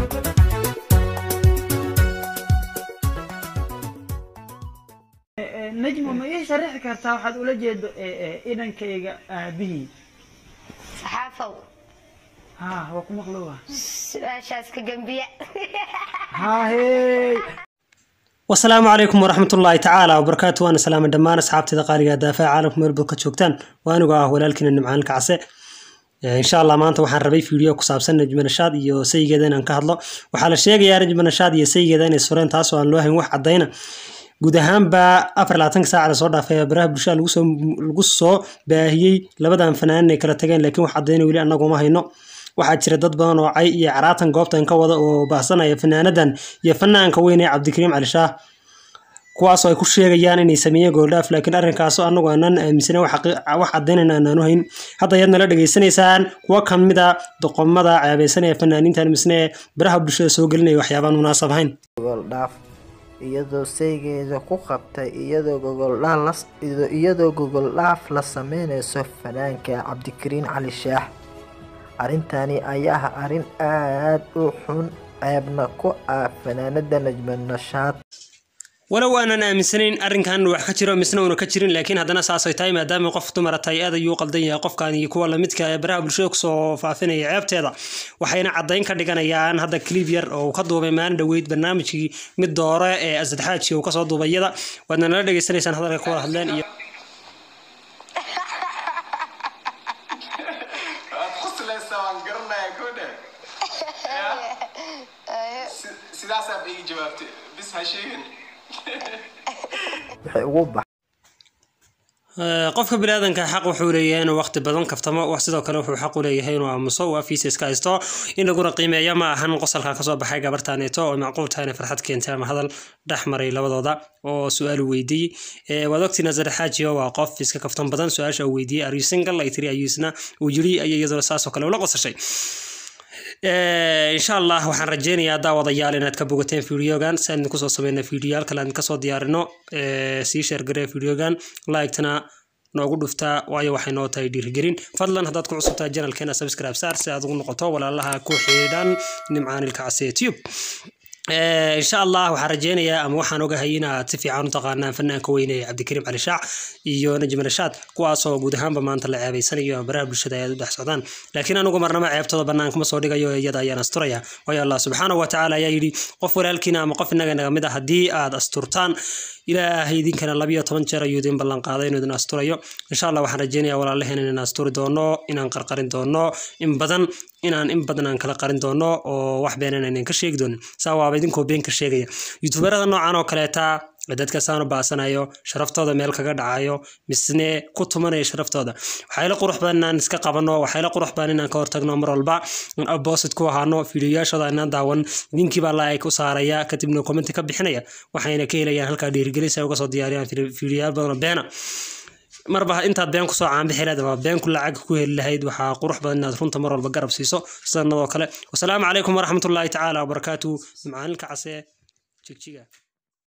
najmo ma ii sharaxi kartaa waxaad ula jeedo inankayga aabihii saxaafow ha waa ku maqlowa su-aashaas ka gembiya haahey wasalaamu calaykum waraxmatullaahi tacaala wabarakaatu waana salaama dhammaan asxaabteeda qaaliga daafaha caalamka meel bad ka joogtaan waa anigoo ah walaalkiina nimcaan kacse insha allah maanta waxaan rabay fiideo ku saabsan najma nashaad iyo sayigeeda inaan ka hadlo waxaa la sheegayaa najma nashaad iyo sayigeeda inay sureen taasoo aan loo hayn wax caddayna guud ahaanba afar labaatanka saaca lasoo dhaafay baraha bulshada lagusoo lagu soo baahiyey labadan fanaanin ay kala tageen laakiin wax caddayna weli annaguma hayno waxaa jira dad badan oo cay iyo caraatan goobtan ka wada oo baahsanaya fanaanadan iyo fanaanka weyn ee cabdikariim cali shaah kuwaasoo ay ku sheegayaan inay sameeyeen gooldhaaf laakiin arrinkaasoo annagu aanan aaminsana wax caddaynayna aanaan hayn hadda ayaad nala dhegaysanaysaan kuwa ka mid a doqomada ceebeysanaya fanaaniintan misne ee baraha bulshada soo gelinaya waxyaabaan munaasab ahayn gogoldhaaf iyadoo saygeeda ku qabtay iyadoo gogoldhaaf iyadoo gogoldhaaf la sameyneyso fanaanka cabdikariin cali shaax arrintani ayaa ah arrin aad u xun ceebna ku ah fanaanada najma nashaad walow aanan aaminsanayn arrinkan wax ka jiro misna uuna ka jirin laakiin haddana saasay tahay maadaama qof dumara tahay aad ayuu qaldan yahay qofkan iyo kuwa lamidka ee baraha bulshada kusoo faafinaya ceebteeda waxayna caddayn ka dhiganayaan hadda clip yar oo uu ka duubay maalin dhoweyd barnaamijkii mid doore ee asad xaaji uu kasoo duubay iyada waadna nala dhegaysanaysaan hadalka ku wada hadleen iyo waad qoslaysaa waan garanayaa kodhe sidaasaa ba ii jawaabtay bis ha sheegin waxay ugu bax qofka biniaadanka xaq wuxuu leeyahay inuu waqti badan kaftamo wax sidoo kale wuxuu xaq u leeyahay inuu aamuso uu afiisa iska haysto in laguna qiimeeyo ma ahan qosalka kasoo baxay gabartaaneeto oo macquul tahay inay farxad keentay ama hadal dhex maray labadooda oo su-aal uu weydiiyey waad ogtii nazar xaajiyo waa qof iska kaftan badan su-aasha uu weydiiyey are you single ay tiri ayuusna uu yiri ayay iyaduna saasoo kale ula qosashay insha allah waxaan rajeynayaa daawadayaal inaad ka bogateen fideogan si aan kusoo sameyna fideoyaal kale aan kasoo diyaarino sii sheergaree fideogan like-tana noogu dhuftaa waayo waxay noo tahay dhiirigelin fadlan haddaad ku cusubtahay janalkeena subscribe saar si aad ugu noqoto walaalaha ku xidhan nimcaanilka case tube insha allah waxaan rajeynayaa ama waxaan ogahay inaad si fiican u taqaanaan fanaanka weyne ee cabdikariim cali shaac iyo najma nashaad kuwaasoo guud ahaanba maanta la ceebeysanayo baraha bulshada ay u dhex socdaan laakiin anigu marnaba ceebtooda banaanka ma soo dhigayo iyada ayaan asturaya waayo allah subxaanahu watacaala ayaa yidhi qof walaalkiina ama qof innaga naga mid ah haddii aad asturtaan ilaahay idinkana labiyo toban jeer ayuu idin ballan qaaday inuu idin asturayo insha allah waxaan rajeynayaa walaalaheen inaan asturi doono inaan qarqarin doono in badan inaan in badan aan kala qarin doono oo wax beenan aynan ka sheegi doonin saa waaba idinkoo been ka sheegaya youtuberada noocan oo kaleeta dadka saanu baasanayo sharaftooda meel kaga dhacayo misne ku tumanaya sharaftooda waxayla qurux badan inaan iska qabano waxayla qurux badan inaan ka hortagno mar walba opposite ku ahaano fiidiyoyaashooda inaan daawan linkiibaa like u saaraya kadibna commenti ka bixinaya waxayna ka helayaan halkaa dhiirigelin si ay uga soo diyaariyaan fiidiyoyaal badan oo beena marba intaad been kusoo caanbixi lahayd ama been ku lacag ku heli lahayd waxaa qurux badan inaad runta mar walba garab siiso sanadoo kale wasalaamu calaykum waraxmatullaahi tacaala wabarakaatu macaalinka case jigjiga